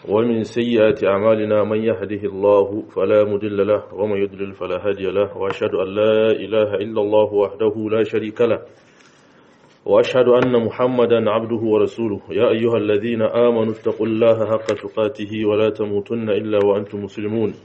ومن سيئات أعمالنا من يهده الله فلا مضل له ومن يضلل فلا هادي له وأشهد أن لا إله إلا الله وحده لا شريك له وأشهد أن محمدا عبده ورسوله يا أيها الذين آمنوا اتقوا الله حق تقاته ولا تموتن إلا وأنتم مسلمون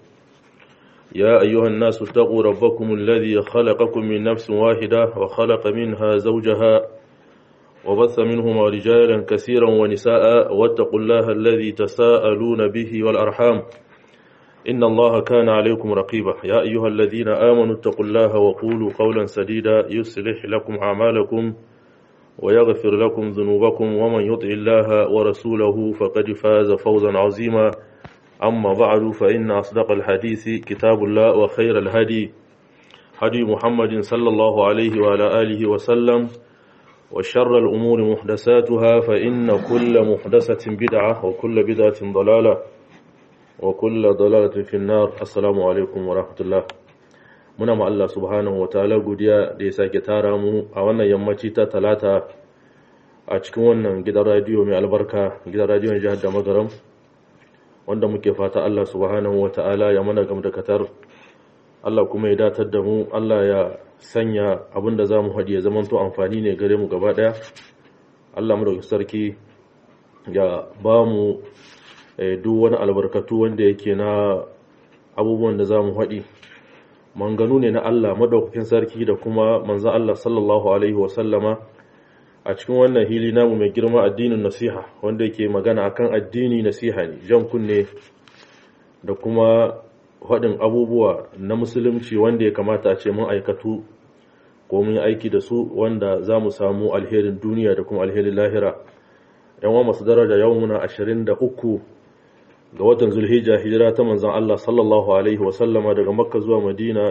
يا أيها الناس اتقوا ربكم الذي خلقكم من نفس واحدة وخلق منها زوجها وبث منهما رجالا كثيرا ونساء واتقوا الله الذي تساءلون به والأرحام إن الله كان عليكم رقيبا يا أيها الذين آمنوا اتقوا الله وقولوا قولا سديدا يصلح لكم أعمالكم ويغفر لكم ذنوبكم ومن يطع الله ورسوله فقد فاز فوزا عظيما أما بعد فإن أصدق الحديث كتاب الله وخير الهدي هدي محمد صلى الله عليه وعلى آله وسلم وشر الأمور محدثاتها فإن كل محدثة بدعة وكل بدعة ضلالة وكل ضلالة في النار السلام عليكم ورحمة الله muna ma Allah subhanahu wataala godiya da ya sake tara mu a wannan yammaci ta talata a cikin wannan gidan radiyo mai albarka gidan radiyon jihar da magaram wanda muke fata Allah subhanahu wataala ya mana gamdakatar Allah kuma ya datar da mu Allah ya sanya abin da za mu haɗi ya zamanto amfani ne gare mu gaba ɗaya Allah mu da sarki ya ba mu duk wani albarkatu wanda yake na abubuwan da za mu haɗi manganu ne na Allah madaukakin sarki da kuma manzan Allah sallallahu alaihi wasallama a cikin wannan hili namu mai girma addinin nasiha wanda yake magana akan addini nasiha ne jan kunne da kuma haɗin abubuwa na musulunci wanda ya kamata a ce mun aikatu ko mun aiki da su wanda za mu samu alherin duniya da kuma alherin lahira yan wa masu daraja yau muna ashirin da uku ga watan zulhijja hijira ta manzan Allah sallallahu alaihi wasallama daga makka zuwa madina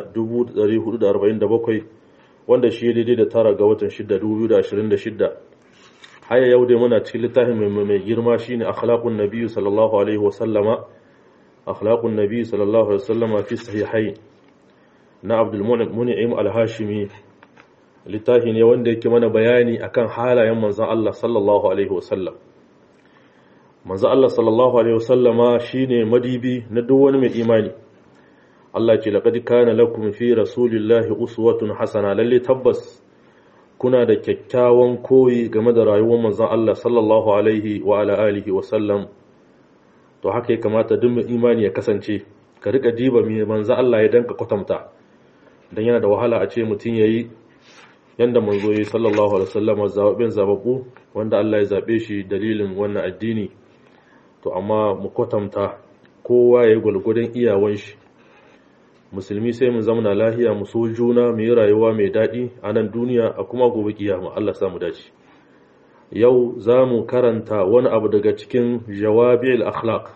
1447 wanda shi daidai da tara ga watan 6 2026 haya yau dai muna cikin littafin mai girma shine akhlaqun nabiyyu sallallahu alaihi wasallama akhlaqun nabiyyu sallallahu alaihi wasallama fi sahihain na abdul mun'im al-hashimi littafi ne wanda yake mana bayani akan halayen manzan Allah sallallahu alaihi wasallam manzo Allah sallallahu alaihi wasallama shine madibi na duk wani mai imani Allah ce laqad kana lakum fi rasulillahi uswatun hasana lalle tabbas kuna da kyakkyawan koyi game da rayuwar manzo Allah sallallahu alaihi wa ala alihi wasallam to haka ya kamata duk mai imani ya kasance ka rika diba mai manzo Allah ya danka kwatanta dan yana da wahala a ce mutun yayi yanda manzo yi sallallahu alaihi wasallama zababin zababbu wanda Allah ya zabe shi dalilin wannan addini to amma mu kwatanta kowa ya yi gwalgwadon iyawan shi musulmi sai mu zamana lahiya mu so juna mu yi rayuwa mai daɗi a nan duniya a kuma gobe kiyama Allah sa mu dace yau za mu karanta wani abu daga cikin jawabi'ul akhlaq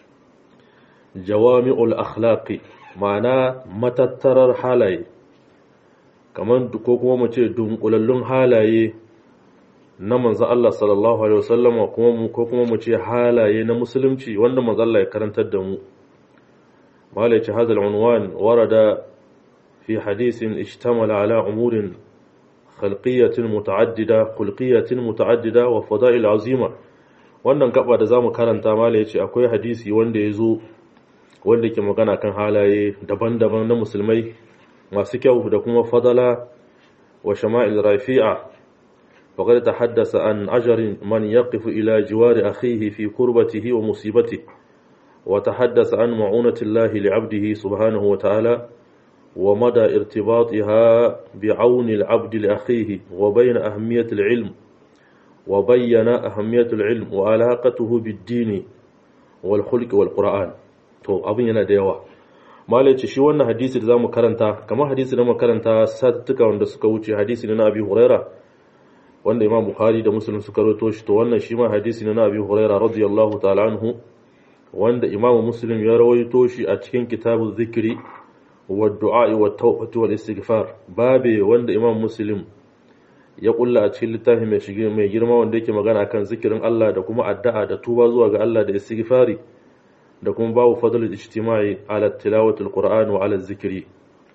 jawami'ul akhlaqi ma'ana matattarar halaye kamar ko kuma mu ce dunkulallun halaye na manzo Allah sallallahu alaihi wasallam kuma mu ko kuma mu ce halaye na musulunci wanda manzo Allah ya karantar da mu malai ce hadal unwan warada fi hadisin ishtamala ala umurin khalqiyatin muta'addida khulqiyatin muta'addida wa fada'il azima wannan gaba da zamu karanta malai ce akwai hadisi wanda yazo wanda ke magana kan halaye daban-daban na musulmai masu kyau da kuma fadala wa shama'il rafi'a وقد تحدث عن أجر من يقف إلى جوار أخيه في كربته ومصيبته وتحدث عن معونة الله لعبده سبحانه وتعالى ومدى ارتباطها بعون العبد لأخيه وبين أهمية العلم وبين أهمية العلم وعلاقته بالدين والخلق والقرآن تو أبين yana da yawa malai ce shi wannan hadisi da zamu karanta kamar hadisi da mu karanta sattuka wanda suka wuce hadisi na Abi Huraira wanda imam bukhari da muslim suka rawaito shi to wannan shi ma hadisi ne na abi huraira radiyallahu ta'ala anhu wanda imam muslim ya rawaito shi a cikin kitabuz zikri wa du'a wa tawbati wal istighfar babe wanda imam muslim ya kulla a cikin littafi mai shige mai girma wanda yake magana kan zikirin Allah da kuma addu'a da tuba zuwa ga Allah da istighfari da kuma babu fadlul ijtima'i ala tilawatul qur'an wa ala zikri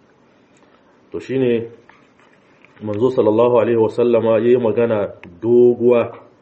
to shine manzo sallallahu alaihi wasallama yayi magana doguwa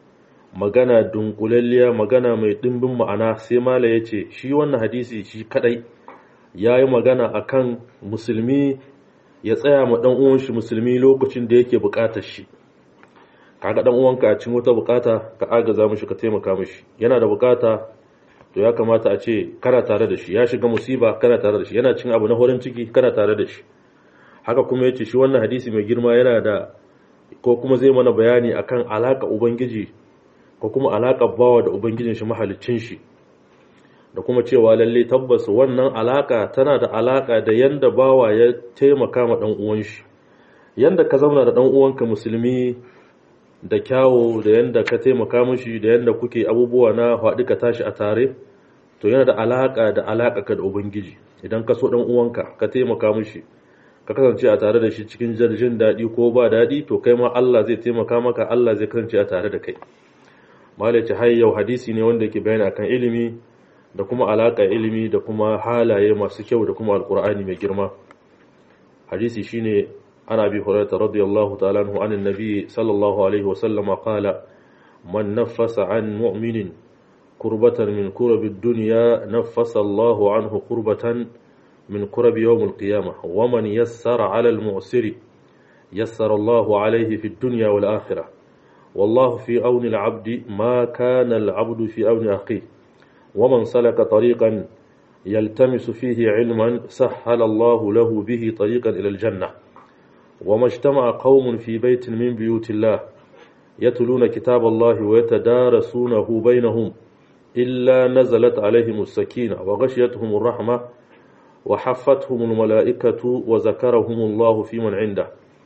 magana dunkulalliya magana mai dimbin ma'ana sai mala ya ce shi wannan hadisi shi kadai ya yi magana akan musulmi ya tsaya ma dan uwan shi musulmi lokacin da yake bukatar shi kaga dan uwanka a cikin wata bukata ka agaza mishi ka taimaka mishi yana da bukata to ya kamata a ce kana tare da shi ya shiga musiba kana tare da shi yana cin abu na horin ciki kana tare da shi haka kuma yace shi wannan hadisi mai girma yana da ko kuma zai mana bayani akan alaka ubangiji ko kuma alaka bawa da ubangijin shi mahaliccin shi da kuma cewa lalle tabbas wannan alaka tana da alaka da yanda bawa ya taimaka ma dan uwan shi yanda ka zauna da dan uwanka musulmi da kyawo da yanda ka taimaka mishi da yanda kuke abubuwa na haɗu ka tashi a tare to yana da alaka da alaka ka da ubangiji idan ka so dan uwanka ka taimaka mishi ka kasance a tare da shi cikin jin daɗi ko ba daɗi to kai ma Allah zai taimaka maka Allah zai kasance a tare da kai malaci har yau hadisi ne wanda yake bayani akan ilimi da kuma alaka ilimi da kuma halaye masu kyau da kuma alkur'ani mai girma hadisi shine عن أبي هريرة رضي الله تعالى عنه عن النبي صلى الله عليه وسلم قال من نفس عن مؤمن كربة من كرب الدنيا نفس الله عنه كربة من كرب يوم القيامة ومن يسر على المعسر يسر الله عليه في الدنيا والآخرة والله في أون العبد ما كان العبد في أون أخيه ومن سلك طريقا يلتمس فيه علما سهل الله له به طريقا إلى الجنة وما اجتمع قوم في بيت من بيوت الله يتلون كتاب الله ويتدارسونه بينهم إلا نزلت عليهم السكينة وغشيتهم الرحمة وحفتهم الملائكة وذكرهم الله في من عنده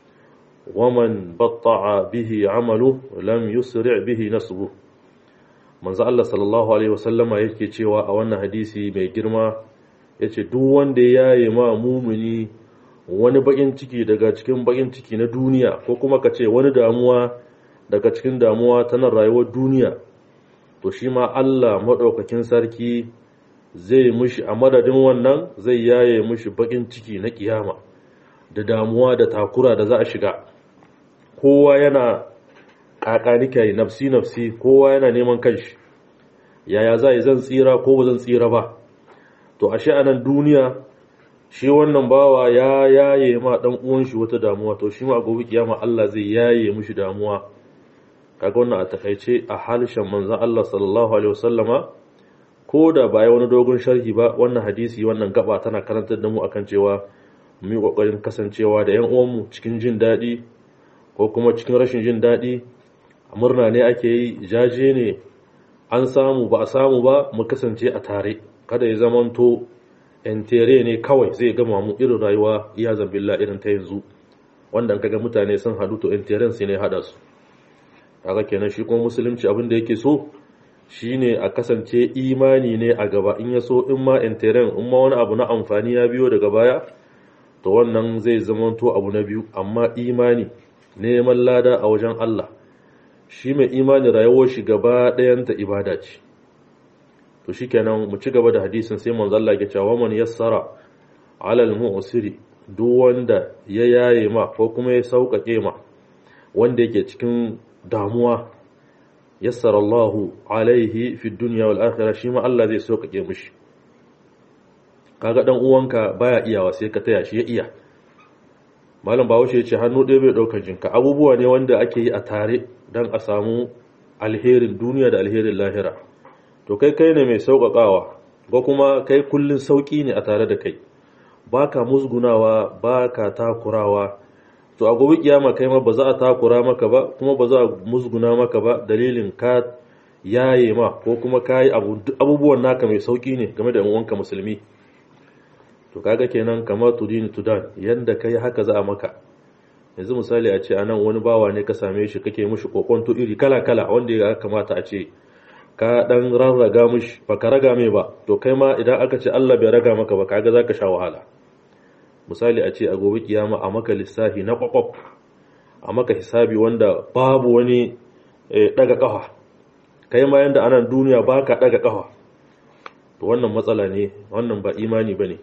ومن بطع به عمله لم يسرع به نسبه من Allah sallallahu alaihi wasallama yake cewa a wannan hadisi mai girma yace duk wanda ya yi ma mumuni wani bakin ciki daga cikin bakin ciki na duniya ko kuma ka ce wani damuwa daga cikin damuwa ta nan rayuwar duniya to shi ma Allah maɗaukakin sarki zai mushi a madadin wannan zai yaye mushi bakin ciki na kiyama da damuwa da takura da za a shiga kowa yana kakanika nafsi nafsi kowa yana neman kanshi yaya za zan tsira ko ba zan tsira ba to ashe a nan duniya shi wannan bawa ya yaye ma dan uwan shi wata damuwa to shi ma gobe kiyama Allah zai yaye mishi damuwa kaga wannan a takaice a halishan manzon Allah sallallahu alaihi wasallama ko da ba wani dogon sharhi ba wannan hadisi wannan gaba tana karantar da mu akan cewa mu yi kokarin kasancewa da yan uwanmu cikin jin daɗi ko kuma cikin rashin jin daɗi murna ne ake yi jaje ne an samu ba a samu ba mu kasance a tare kada ya zamanto entere ne kawai zai gama mu irin rayuwa iya zambilla irin ta yanzu wanda kaga mutane sun hadu to enteren sai ne hada su kaga kenan shi kuma musulunci abin da yake so shine a kasance imani ne a gaba in ya so in ma enteren in ma wani abu na amfani ya biyo daga baya to wannan zai zamanto abu na biyu amma imani neman lada a wajen Allah shi mai imani rayuwar shi gaba ɗayanta ibada ce to shikenan mu ci gaba da hadisin sai manzo Allah ya cewa man yassara alal mu'siri duk wanda ya yaye ma ko kuma ya sauƙaƙe ma wanda yake cikin damuwa yassara Allahu alaihi fi dunya wal akhirah shi ma Allah zai sauƙaƙe mishi kaga dan uwanka baya iyawa sai ka taya shi ya iya malam bahaushe ya ce hannu ɗaya bai ɗaukar jinka abubuwa ne wanda ake yi a tare don a samu alherin duniya da alherin lahira to kai kai ne mai sauƙaƙawa ko kuma kai kullun sauƙi ne a tare da kai ba ka musgunawa ba ka takurawa to a gobe kiyama kai ma ba za a takura maka ba kuma ba za a musguna maka ba dalilin ka yaye ma ko kuma ka yi abubuwan naka mai sauƙi ne game da uwanka musulmi to kaga kenan kamar tudini tudan yanda kai haka za a maka yanzu misali a ce anan wani bawa ne ka same shi kake mushi kokonto iri kala kala wanda ya kamata a ce ka dan rarraga mushi ba ka raga mai ba to kai ma idan aka ce Allah bai raga maka ba kaga zaka sha wahala misali a ce a gobe kiyama a maka lissafi na kwakwaf a maka hisabi wanda babu wani daga kafa kai ma yanda anan duniya baka daga kafa to wannan matsala ne wannan ba imani bane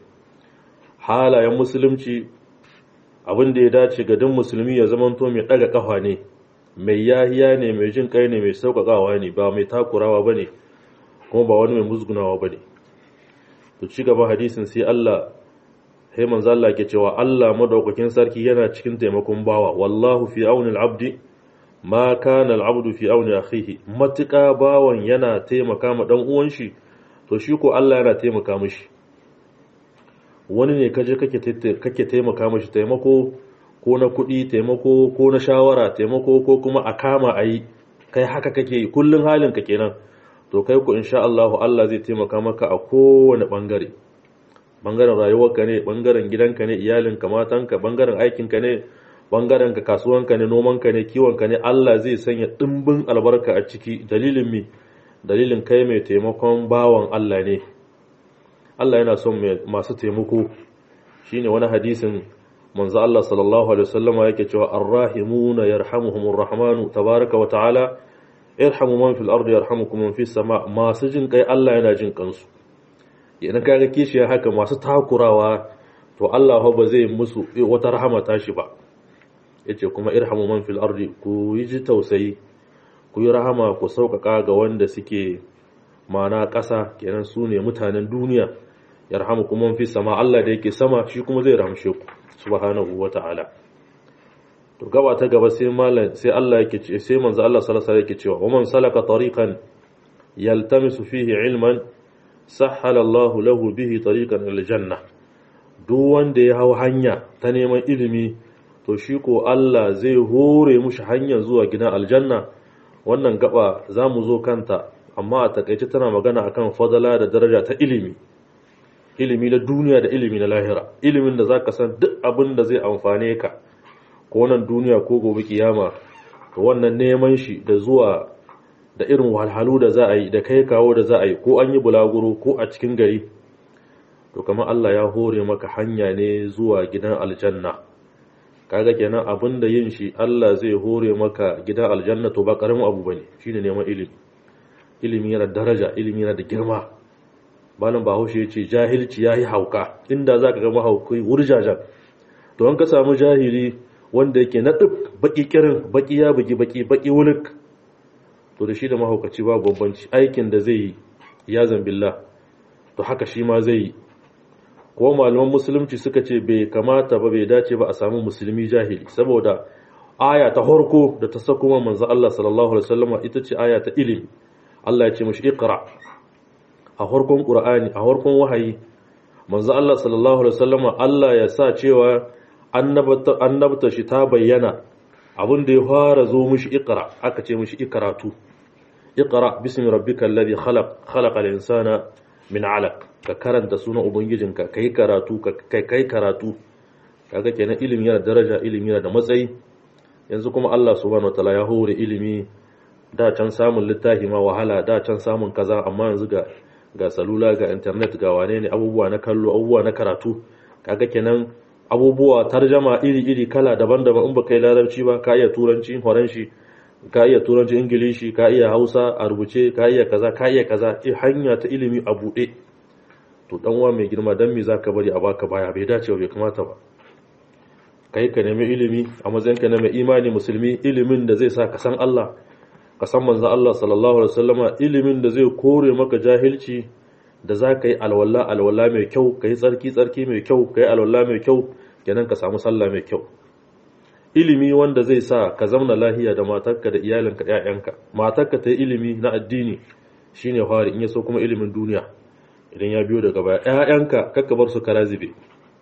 halayen musulunci abin da ya dace ga duk musulmi ya zamanto mai daga kafa ne mai yahiya ne mai jin kai ne mai sauƙaƙawa ne ba mai takurawa ba ne kuma ba wani mai musgunawa ba ne to ci gaba hadisin sai Allah sai manzo Allah ke cewa Allah madaukakin sarki yana cikin taimakon bawa wallahu fi auni al-abdi ma kana al-abdu fi auni akhihi matuƙa bawan yana taimaka ma dan uwan shi to shi ko Allah yana taimaka mishi wani ne kaje kake kake taimaka mishi taimako ko na kuɗi taimako ko na shawara taimako ko kuma a kama a yi kai haka kake yi kullum halin ka kenan to kai ku insha Allah Allah zai taimaka maka a kowane bangare bangaren rayuwarka ne bangaren gidanka ne iyalinka matanka bangaren aikinka ne bangaren ka kasuwanka ne nomanka ne kiwonka ne Allah zai sanya dimbin albarka a ciki dalilin mi dalilin kai mai taimakon bawan Allah ne Allah yana son masu taimako shine wani hadisin manzo Allah sallallahu alaihi wasallam yake cewa arrahimuna yarhamuhumur rahmanu tabaraka wa ta'ala irhamu man fil ardi yarhamukum man fis sama masu jin kai Allah yana jin kansu idan kaga kishiyar haka masu takurawa to Allah ba zai musu wata rahama tashi ba yace kuma irhamu man fil ardi ku yi ji tausayi ku yi rahama ku sauƙaƙa ga wanda suke mana ƙasa kenan su ne mutanen duniya yarhamukum man fis sama Allah da yake sama shi kuma zai ramshe ku subhanahu wata'ala to gaba ta gaba sai malam sai Allah yake ce sai manzo Allah sallallahu alaihi yake cewa man salaka tariqan yaltamisu fihi ilman sahhala Allah lahu bihi tariqan ila janna duk wanda ya hau hanya ta neman ilimi to shi ko Allah zai hore mushi hanya zuwa gidan aljanna wannan gaba zamu zo kanta amma a takaice tana magana akan fadala da daraja ta ilimi ilimi na duniya da ilimi na lahira ilimin da zaka san duk abin da zai amfane ka ko nan duniya ko gobe kiyama to wannan neman shi da zuwa da irin wahalhalu da za a yi da kai kawo da za a yi ko an yi bulaguro ko a cikin gari to kamar Allah ya hore maka hanya ne zuwa gidan aljanna kaga kenan abin da yin shi Allah zai hore maka gidan aljanna to ba karamin abu bane shine neman ilimi ilimi yana daraja ilimi yana da girma malam bahaushe ya ce jahilci ya yi hauka inda za ka gama haukai wurjajen to an ka samu jahili wanda yake na ɗin baƙi kirin baƙi ya bugi baƙi baƙi wulik to da shi da mahaukaci ba bambanci aikin da zai yi ya zambilla to haka shi ma zai yi ko malaman musulunci suka ce bai kamata ba bai dace ba a samu musulmi jahili saboda aya ta harko da ta sako manzo Allah sallallahu alaihi wasallam ita ce aya ta ilimi Allah ya ce mashi iqra a harkon ƙura'ani a harkon wahayi manzo Allah sallallahu alaihi wasallam Allah ya sa cewa annabta shi ta bayyana abin da ya fara zo mishi iqra aka ce mishi ikratu iqra bismi rabbikal ladhi khalaq khalaqal insana min 'alaq ka karanta sunan ubangijinka kai karatu kai kai karatu kaga kenan ilimi yana daraja ilimi yana da matsayi yanzu kuma Allah subhanahu wataala ya hore ilimi da can samun littafi ma wahala da can samun kaza amma yanzu ga ga salula ga internet ga wane ne abubuwa na kallo abubuwa na karatu kaga kenan abubuwa tarjama iri-iri kala daban-daban in baka yi larabci ba ka iya turanci faranshi ka iya turanci ingilishi ka iya hausa a rubuce ka iya kaza ka iya kaza hanya ta ilimi a buɗe to dan uwa mai girma dan me zaka bari a baka baya bai dace bai kamata ba kai ka nemi ilimi a matsayin ka na mai imani musulmi ilimin da zai sa ka san Allah ka san manzo Allah sallallahu alaihi wasallama ilimin da zai kore maka jahilci da za ka yi alwala alwala mai kyau ka yi tsarki tsarki mai kyau ka yi alwala mai kyau kenan ka samu sallah mai kyau ilimi wanda zai sa ka zauna lahiya da matarka da iyalinka ƴaƴanka matarka ta yi ilimi na addini shine fari in ya so kuma ilimin duniya idan ya biyo daga baya ƴaƴanka kakka bar su kara zube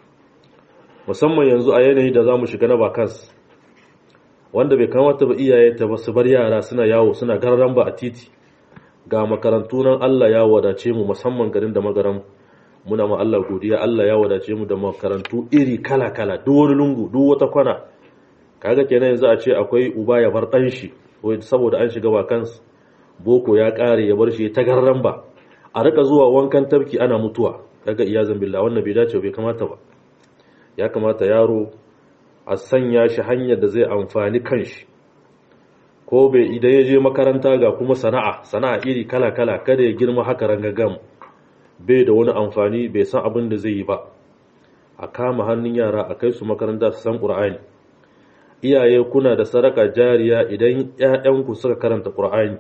musamman yanzu a yanayi da zamu shiga na bakas wanda bai kamata ba iyaye ta su bar yara suna yawo suna gararan ba a titi ga makarantu nan Allah ya wadace mu musamman garin da magaran muna ma Allah godiya Allah ya wadace mu da makarantu iri kala kala duk wani lungu duk wata kwana kaga kenan yanzu a ce akwai uba ya bar dan shi saboda an shiga bakansu boko ya kare ya bar shi ta gararan ba a rika zuwa wankan tafki ana mutuwa kaga iyazan billah wannan bai dace bai kamata ba ya kamata yaro a sanya shi hanyar da zai amfani kanshi ko bai idan ya je makaranta ga kuma sana'a sana'a iri kala-kala kada ya girma haka rangagam bai da wani amfani bai san abin da zai yi ba a kama hannun yara a kai su makaranta su san ƙur'ani iyaye kuna da sadaka jariya idan ƴaƴanku suka karanta Qur'ani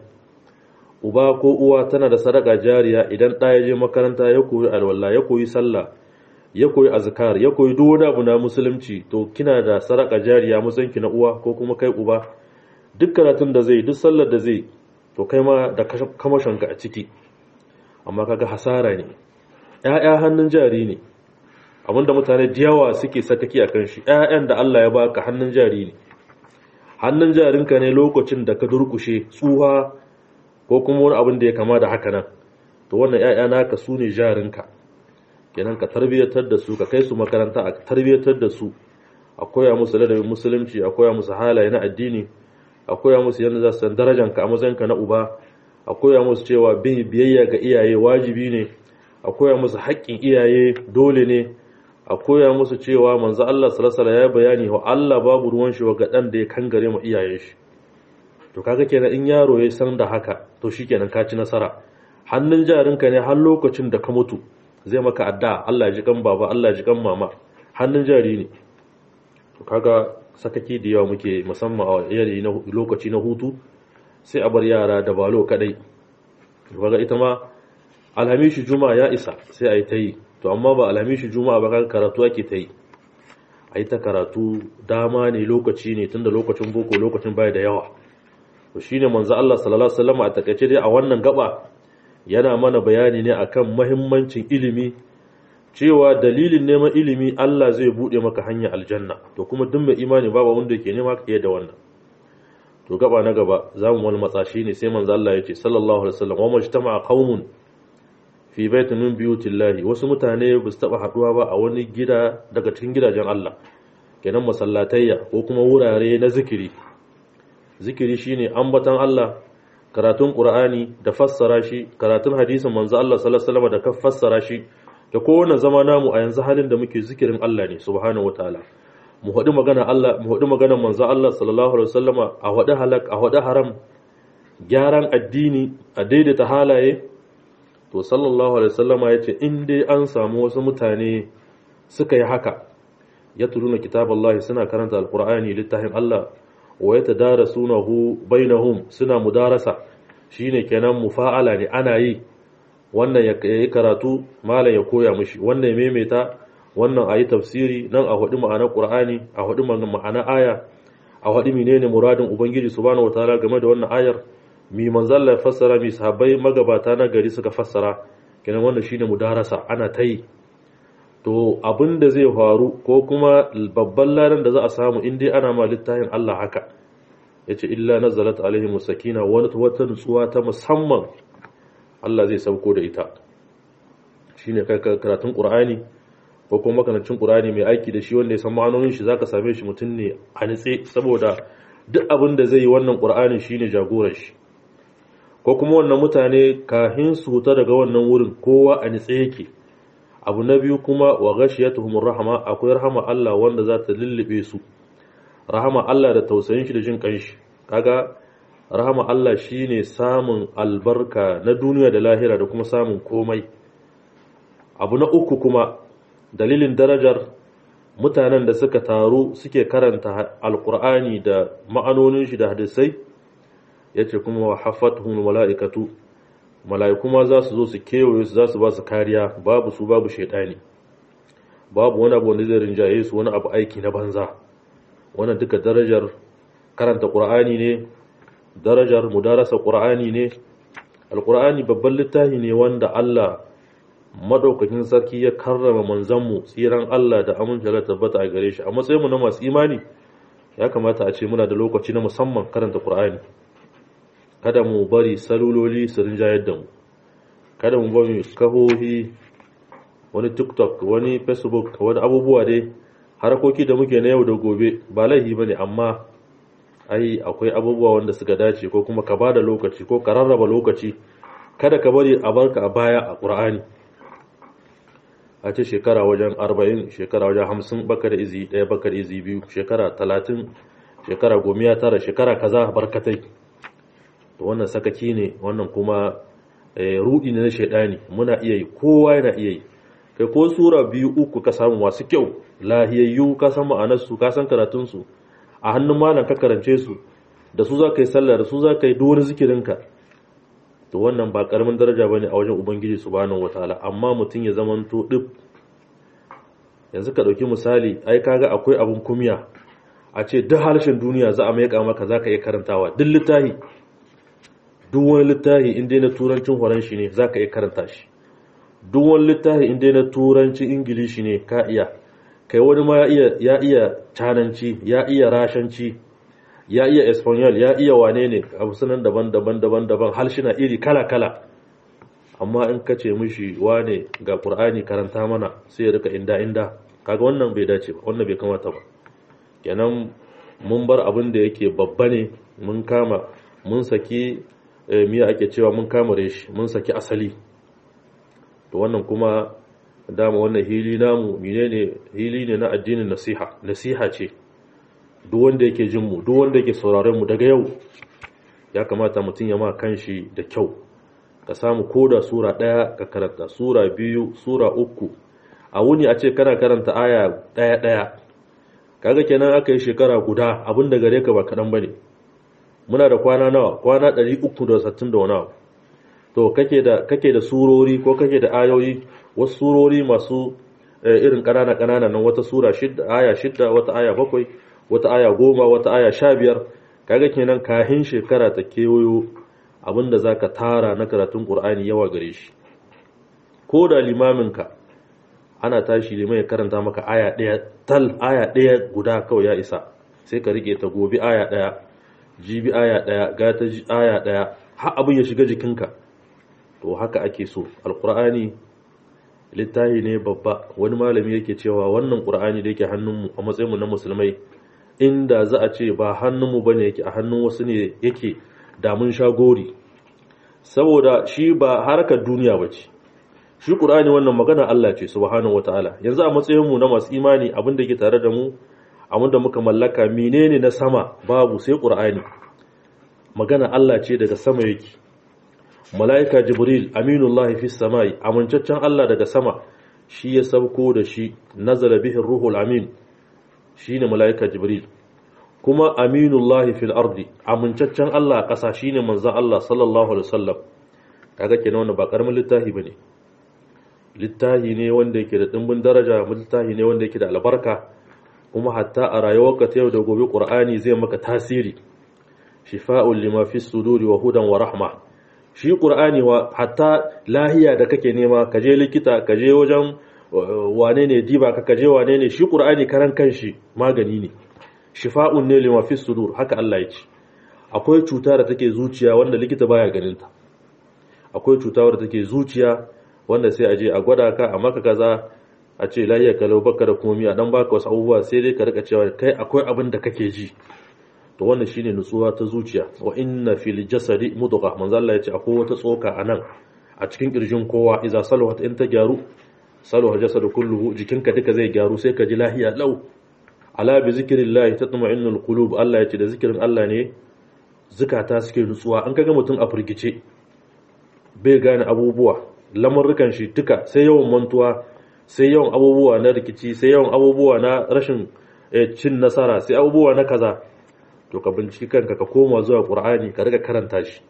uba ko uwa tana da sadaka jariya idan ɗa ya je makaranta ya koyi alwala ya koyi sallah ya koyi azkar ya koyi duk wani abu na musulunci to kina da sadaka jariya musanki na uwa ko kuma kai uba duk karatun da zai duk sallar da zai to kai ma da kamashinka a ciki amma kaga hasara ne ƴaƴa hannun jari ne abinda mutane da yawa suke sakaki akan shi ƴaƴan da Allah ya baka hannun jari ne hannun jarinka ne lokacin da ka durkushe tsuha ko kuma wani abin da ya kama da haka nan to wannan ƴaƴa naka su ne jarinka kenan ka tarbiyyatar da su ka kai su makaranta a tarbiyyatar da su a koya musu ladabin musulunci a koya musu halaye na addini a koya musu yadda za su san darajanka a matsayinka na uba a koya musu cewa bin biyayya ga iyaye wajibi ne a koya musu haƙƙin iyaye dole ne a koya musu cewa manzo Allah sallallahu alaihi ya bayani wa Allah babu ruwan shi ga dan da ya kangare mu iyayen shi to kaga kenan in yaro ya san da haka to shikenan ka ci nasara hannun jarinka ne har lokacin da ka mutu zai maka adda Allah ji kan baba Allah ji kan mama hannun jari ne to kaga sakaki da yawa muke musamman a yanayi na lokaci na hutu sai a bar yara da balo kadai kaga ita ma alhamishi juma'a ya isa sai a yi ta yi to amma ba alhamishi juma'a ba kaga karatu ake ta yi a yi ta karatu dama ne lokaci ne tunda lokacin boko lokacin baya da yawa to shine manzo Allah sallallahu alaihi wasallam a takaice dai a wannan gaba yana mana bayani ne akan mahimmancin ilimi cewa dalilin neman ilimi Allah zai bude maka hanyar aljanna to kuma duk mai imani babu wanda yake nema ka da wannan to gaba na gaba zamu wani matsashi ne sai manzo Allah ya ce sallallahu alaihi wasallam wa majtama'a qaumun fi baitin min buyutillahi wasu mutane ba su taba haduwa ba a wani gida daga cikin gidajen Allah kenan masallatayya ko kuma wurare na zikiri zikiri shine ambatan Allah karatun Qur'ani da fassara shi karatun hadisin manzo Allah sallallahu alaihi wasallam da ka fassara shi da kowane zama namu a yanzu halin da muke zikirin Allah ne subhanahu wataala mu haɗu magana Allah mu haɗu magana manzo Allah sallallahu alaihi wasallama a haɗu halak a haɗu haram gyaran addini a daidaita halaye to sallallahu alaihi wasallama yace in dai an samu wasu mutane suka yi haka yatluna kitaballahi suna karanta alqur'ani littafin Allah wa yatadarasunahu bainahum suna mudarasa shine kenan mufa'ala ne ana yi wannan ya yi karatu malam ya koya mishi wannan ya maimaita wannan a yi tafsiri nan a haɗu ma'anar ƙur'ani a haɗu ma'anar aya a haɗu menene muradin ubangiji subhanahu wataala game da wannan ayar mi manzalla ya fassara mi sahabbai magabata na gari suka fassara kenan wannan shine mudarasa ana ta yi to abin da zai faru ko kuma babban ladan da za a samu in dai ana ma littafin Allah haka yace illa nazalat alaihim sakina wani wata nutsuwa ta musamman Allah zai sauko da ita shine kai karatun Qur'ani ko kuma makanancin Qur'ani mai aiki da shi wanda ya san ma'anonin shi zaka same shi mutum ne a nitse saboda duk abin da zai yi wannan Qur'ani shine jagoran shi ko kuma wannan mutane kahin su huta daga wannan wurin kowa a nitse yake abu na biyu kuma wa ghashiyatuhumur rahama akwai rahama Allah wanda za ta lullube su rahama Allah da tausayin shi da jin kanshi kaga rahama Allah shine samun albarka na duniya da lahira da kuma samun komai abu na uku kuma dalilin darajar mutanen da suka taru suke karanta alkur'ani da ma'anonin shi da hadisai yace kuma wa hafatuhum mala'ikatu mala'iku ma za su zo su kewaye su za su ba su kariya babu su babu shaidani babu wani abu wanda zai rinjaye su wani abu aiki na banza wannan duka darajar karanta qur'ani ne darajar mudarasa qur'ani ne alqur'ani babban littafi ne wanda Allah madaukakin sarki ya karrama manzanmu tsiran Allah da amince da tabbata a gare shi a matsayin mu na masu imani ya kamata a ce muna da lokaci na musamman karanta qur'ani kada mu bari saluloli su rinjayar da mu kada mu bari kahohi wani tiktok wani facebook wani abubuwa dai harkoki da muke na yau da gobe ba laifi bane amma ai akwai abubuwa wanda suka dace ko kuma ka bada lokaci ko ka rarraba lokaci kada ka bari a barka a baya a qur'ani a ce shekara wajen 40 shekara wajen 50 baka da izi ɗaya baka da izi biyu shekara 30 shekara gomiya tara shekara kaza barkatai to wannan sakaki ne wannan kuma rudi ne na shaidani muna iya yi kowa yana iya yi kai ko sura biyu uku ka samu masu kyau lahiyayyu ka san ma'anarsu ka san karatunsu a hannun malam ka karance su da su za ka yi sallah da su za ka yi duk wani zikirinka to wannan ba karamin daraja bane a wajen ubangiji subhanahu wataala amma mutum ya zamanto duk yanzu ka dauki misali ai kaga akwai abun kumiya a ce duk harshen duniya za a maika maka zaka iya karantawa duk littafi duk wani littafi inda na turancin horon shi ne zaka iya karanta shi duk wani littafi inda na turancin ingilishi ne ka iya kai wani ma ya iya ya iya cananci ya iya rashanci ya iya espanyol ya iya wane ne abu sunan daban-daban daban-daban halshina iri kala-kala amma in ka ce mishi wane ga ƙur'ani karanta mana sai ya rika inda-inda kaga wannan bai dace ba wannan bai kamata ba kenan mun bar abin da yake babba ne mun kama mun saki miya ake cewa mun kama reshi mun saki asali to wannan kuma dama wannan hili namu menene hili ne na addinin nasiha nasiha ce duk wanda yake jin mu duk wanda yake sauraron mu daga yau ya kamata mutum ya ma kanshi da kyau ka samu koda sura ɗaya ka karanta sura biyu sura uku a wuni a ce kana karanta aya ɗaya ɗaya kaga kenan aka yi shekara guda abin da gare ka ba kaɗan ba ne muna da kwana nawa kwana ɗari uku da sattin da wani abu to kake da kake da surori ko kake da ayoyi wasu surori masu irin ƙanana ƙanana nan wata sura shidda aya shidda wata aya bakwai wata aya goma wata aya sha biyar kaga kenan kahin shekara ta kewayo abinda za ka tara na karatun ƙur'ani yawa gare shi ko da limaminka ana tashi liman ya karanta maka aya ɗaya tal aya ɗaya guda kawai ya isa sai ka rike ta gobe aya ɗaya jibi aya ɗaya gata aya ɗaya har abin ya shiga jikinka to haka ake so alƙur'ani littafi ne babba wani malami yake cewa wannan ƙur'ani da yake hannunmu a matsayinmu na musulmai inda za a ce ba hannunmu bane yake a hannun wasu ne yake damun shagori saboda shi ba harkar duniya ba ce shi ƙur'ani wannan magana Allah ce subhanahu wataala yanzu a matsayinmu na masu imani abin da ke tare da mu abin da muka mallaka menene na sama babu sai ƙur'ani magana Allah ce daga sama yake mala'ika jibril aminullahi fi samai amincaccen Allah daga sama shi ya sauko da shi nazala bihi ruhul amin shine mala'ika jibril kuma aminullahi fil ardi amincaccen Allah a ƙasa shine manzon Allah sallallahu alaihi wasallam kaga kenan wannan ba karamin littafi bane littafi ne wanda yake da dimbin daraja littafi ne wanda yake da albarka kuma hatta a rayuwarka ta yau da gobe qur'ani zai maka tasiri shifa'un lima fi suduri wa hudan wa rahma shi qur'ani wa hatta lahiya da kake nema ka je likita ka je wajen wane ne diba ka kaje wane ne shi qur'ani karan kanshi magani ne shifa'un ne lima fi sudur haka Allah ya ce akwai cuta da take zuciya wanda likita baya ganin ta akwai cuta wadda take zuciya wanda sai a je a gwada ka a maka kaza a ce lahiya kalau baka da komi a dan baka wasu abubuwa sai dai ka rika cewa kai akwai abin da kake ji to wannan shine nutsuwa ta zuciya wa inna fil jasadi mudghah manzo Allah ya ce akwai wata tsoka a nan a cikin kirjin kowa idza salahat in ta gyaru salaha jasadu kulluhu jikinka duka zai gyaru sai ka ji lahiya lau ala bi zikrillah tatma'innul qulub Allah ya ce da zikirin Allah ne zukata suke nutsuwa an kaga mutum a firgice bai gane abubuwa lamurrukan shi duka sai yawan mantuwa sai yawan abubuwa na rikici sai yawan abubuwa na rashin cin nasara sai abubuwa na kaza to ka binciki kanka ka koma zuwa qur'ani ka riga karanta shi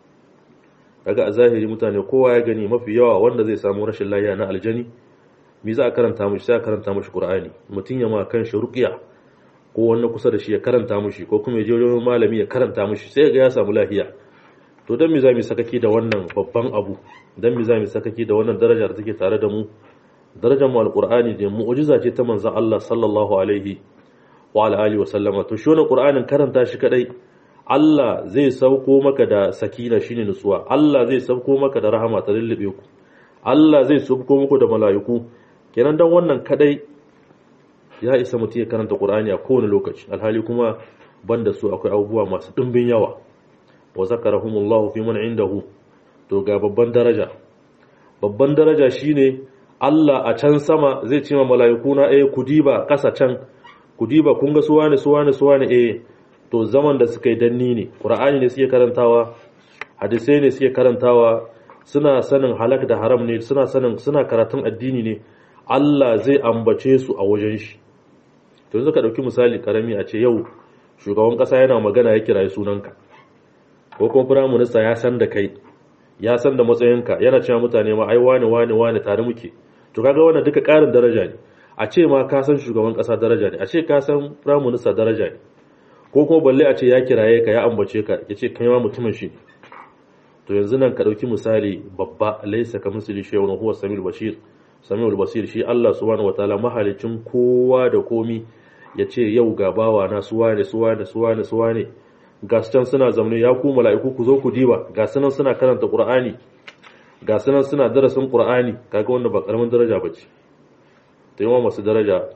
kaga a zahiri mutane kowa ya gani mafi yawa wanda zai samu rashin lafiya na aljani me za a karanta mishi sai a karanta mishi qur'ani mutun ya ma kan shi ruqiya ko wanda kusa da shi ya karanta mishi ko kuma ya je wajen malami ya karanta mishi sai ga ya samu lafiya to dan me za mu sakaki da wannan babban abu dan me za mu sakaki da wannan daraja da take tare da mu darajar mu alqur'ani da mu'jiza ce ta manzon Allah sallallahu alaihi wa ala alihi wa sallama to shi wannan qur'anin karanta shi kadai Allah zai sauko maka da sakina shine nutsuwa Allah zai sauko maka da rahama ta lullube ku Allah zai sauko muku da mala'iku kenan dan wannan kadai ya isa mutum ya karanta qur'ani a kowane lokaci alhali kuma banda su akwai abubuwa masu dimbin yawa wa zakarahumullahu fi man indahu to ga babban daraja babban daraja shine Allah a can sama zai ce ma mala'iku na eh ku diba kasa can ku diba kun ga suwane suwane suwane eh to zaman da suka yi danni ne qur'ani ne suke karantawa hadisai ne suke karantawa suna sanin halak da haram ne suna sanin suna karatun addini ne Allah zai ambace su a wajen shi to yanzu ka dauki misali karami a ce yau shugaban kasa yana magana ya kirayi sunanka ko kuma prime minister ya san da kai ya san da matsayinka yana cewa mutane ma ai wani wani wani tare muke to kaga wannan duka karin daraja ne a ce ma ka san shugaban kasa daraja ne a ce ka san prime minister daraja ne ko kuma balle a ce ya kiraye ka ya ambace ka ya ce kai ma mutumin shi to yanzu nan ka dauki misali babba laysa ka misli shay'un huwa samil bashir samil basir shi Allah subhanahu wataala mahalicin kowa da komi ya ce yau ga bawa na suwa ne suwa ne suwa ne suwa ne ga su can suna zamne ya ku mala'iku ku zo ku diba ga su nan suna karanta qur'ani ga su nan suna darasin qur'ani kaga wanda ba karamin daraja bace to yawa masu daraja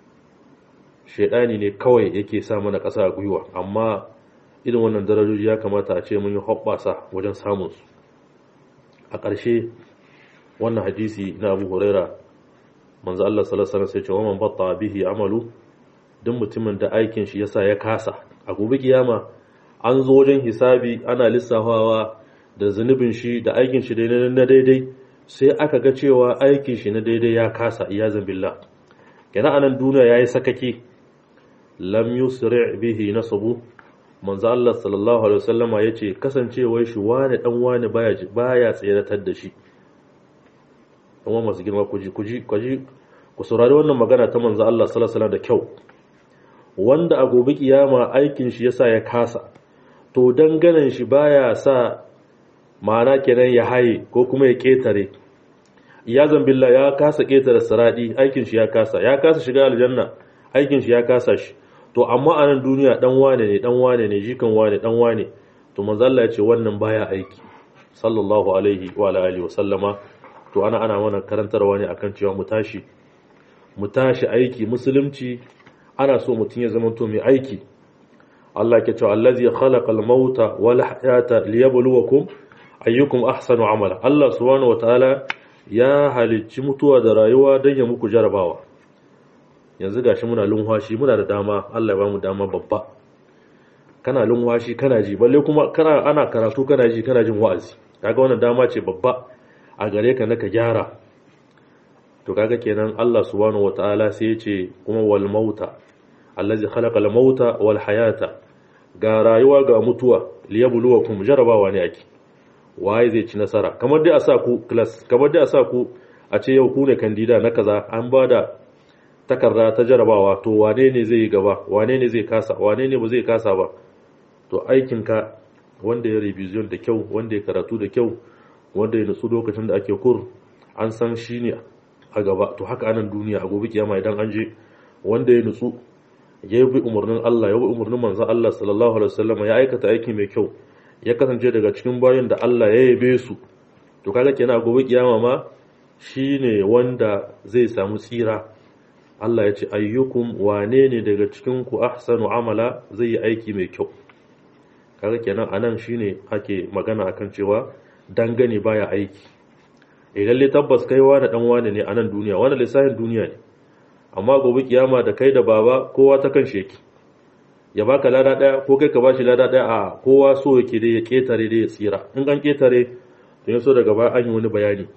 shedani ne kawai yake sa mana ƙasa a gwiwa amma irin wannan darajoji ya kamata a ce mun yi hoɓɓasa wajen samun su a ƙarshe wannan hadisi na Abu Huraira manzo Allah sallallahu alaihi wasallam sai ce wa man batta bihi amalu duk mutumin da aikin shi yasa ya kasa a gobe kiyama an zo wajen hisabi ana lissafawa da zunubin shi da aikin shi na daidai sai aka ga cewa aikin shi na daidai ya kasa iyazan billah kenan anan duniya yayi sakake lam yusri bihi nasabu manzo Allah sallallahu alaihi wasallama yace kasancewar shi wani dan wani baya baya tseratar da shi kuma masu girma kuji kuji kuji ku saurari wannan magana ta manzo Allah sallallahu alaihi wasallam da kyau wanda a gobe kiyama aikin shi yasa ya kasa to danganan shi baya sa ma'ana kenan ya haye ko kuma ya ketare ya zambilla ya kasa ketare siradi aikin shi ya kasa ya kasa shiga aljanna aikin shi ya kasa shi to amma a nan duniya dan wane ne dan wane ne jikan wane dan wane to manzo Allah ya ce wannan baya aiki sallallahu alaihi wa alihi wa sallama to ana ana mana karantarwa ne akan cewa mu tashi mu tashi aiki musulunci ana so mutum ya zama to mai aiki Allah ke cewa allazi khalaqal mauta wal hayata liyabluwakum ayyukum ahsanu amala Allah subhanahu wataala ya halicci mutuwa da rayuwa don ya muku jarabawa yanzu gashi muna lunwashi muna da dama Allah ya bamu dama babba kana lunwashi kana ji balle kuma kana ana karatu kana ji kana jin wa'azi kaga wannan dama ce babba a gare ka naka gyara to kaga kenan Allah subhanahu wataala sai ya ce kuma wal mauta allazi khalaqa al mauta wal hayata ga rayuwa ga mutuwa liyabluwakum jarabawa ne ake waye zai ci nasara kamar dai a sa ku class kamar dai a sa ku a ce yau ku ne kandida na kaza an bada takarda ta jarabawa to wane ne zai yi gaba wane ne zai kasa wane ne ba zai kasa ba to aikinka wanda ya revision da kyau wanda ya karatu da kyau wanda ya nutsu lokacin da ake kur an san shi ne a gaba to haka anan duniya a gobe kiyama idan an je wanda ya nutsu ya bi umarnin Allah ya bi umarnin manzon Allah sallallahu alaihi wasallam ya aikata aiki mai kyau ya kasance daga cikin bayan da Allah ya yabe su to kaga kenan a gobe kiyama ma shine wanda zai samu tsira Allah ya ce ayyukum wane ne daga cikin ku ahsanu amala zai yi aiki mai kyau kaga kenan anan shine ake magana akan cewa dangane baya aiki idan le tabbas kai wani dan wani ne a nan duniya wani lissafin duniya ne amma gobe kiyama da kai da baba kowa ta kan sheki ya baka lada daya ko kai ka bashi lada daya a kowa so yake dai ya ketare dai ya tsira in an ketare to yaso daga baya an yi wani bayani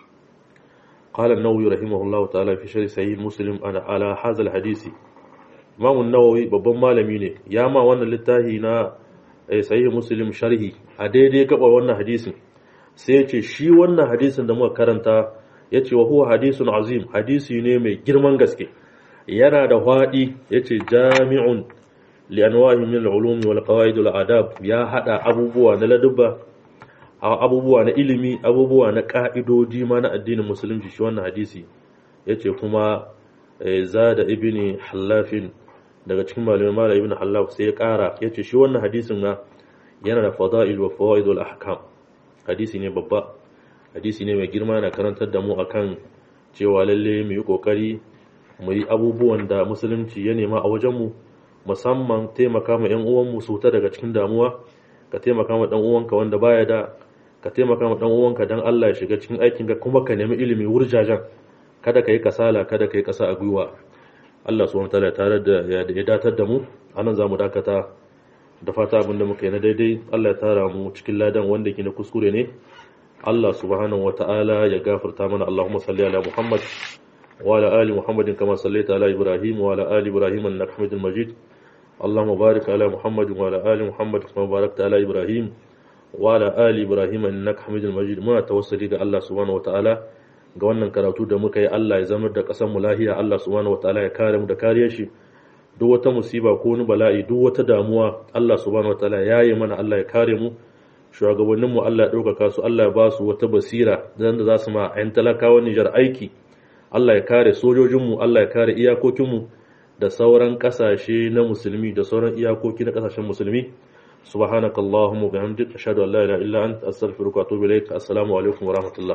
قال النووي رحمه الله تعالى في شرح صحيح مسلم انا على هذا الحديث امام النووي babban malami ne ya ma wannan littafi na sahih muslim sharhi a daidai gaba wannan hadisin sai ya ce shi wannan hadisin da muka karanta ya ce wa huwa hadisun azim hadisi ne mai girman gaske yana da faɗi ya ce jami'un li'anwahi min al'ulumi wal qawaid wal adab ya hada abubuwa na ladubba abubuwa na ilimi abubuwa na ka'idoji ma na addinin musulunci shi wannan hadisi yace kuma zada ibni hallafin daga cikin malamai malam ibn hallaf sai ya kara yace shi wannan hadisin na yana da fada'il wa fawaid wal ahkam hadisi ne babba hadisi ne mai girma na karantar da mu akan cewa lalle mu yi kokari mu yi abubuwan da musulunci ya nema a wajenmu musamman taimaka ma 'yan uwanmu su ta daga cikin damuwa ka taimaka ma dan uwanka wanda baya da ka taimaka ma dan uwanka dan Allah ya shiga cikin aikin ka kuma ka nemi ilimi wurjajan kada ka yi kasala kada ka yi kasa a gwiwa Allah subhanahu wataala tare da ya datar da mu anan zamu dakata da fata abin da muka yi na daidai Allah ya tara mu cikin ladan wanda ke na kuskure ne Allah subhanahu wataala ya gafarta mana Allahumma salli ala Muhammad wa ala ali Muhammadin kama sallaita ala Ibrahim wa ala ali Ibrahim innaka Hamidul Majid اللهم بارك على محمد وعلى آل محمد كما باركت على إبراهيم وعلى آل إبراهيم إنك حميد مجيد muna tawassuli ga Allah subhanahu wataala ga wannan karatu da muka yi Allah ya zama da ƙasar mu lahiya Allah subhanahu wataala ya kare mu da kariyar shi duk wata musiba ko wani bala'i duk wata damuwa Allah subhanahu wataala ya yi mana Allah ya kare mu shugabannin mu Allah ya ɗaukaka su Allah ya ba su wata basira dan da za su ma ayan talakawan Nijar aiki Allah ya kare sojojin mu Allah ya kare iyakokin mu da sauran kasashe na musulmi da sauran iyakoki na kasashen musulmi subhanakallahumma wa bihamdika ashhadu an la ilaha illa anta astaghfiruka wa atubu ilaik assalamu alaikum wa rahmatullah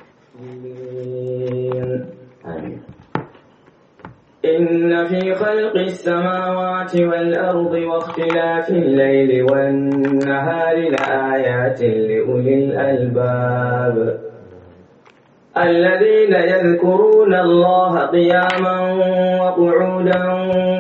إن في خلق السماوات والأرض واختلاف الليل والنهار لآيات لأولي الألباب الذين يذكرون الله قياما وقعودا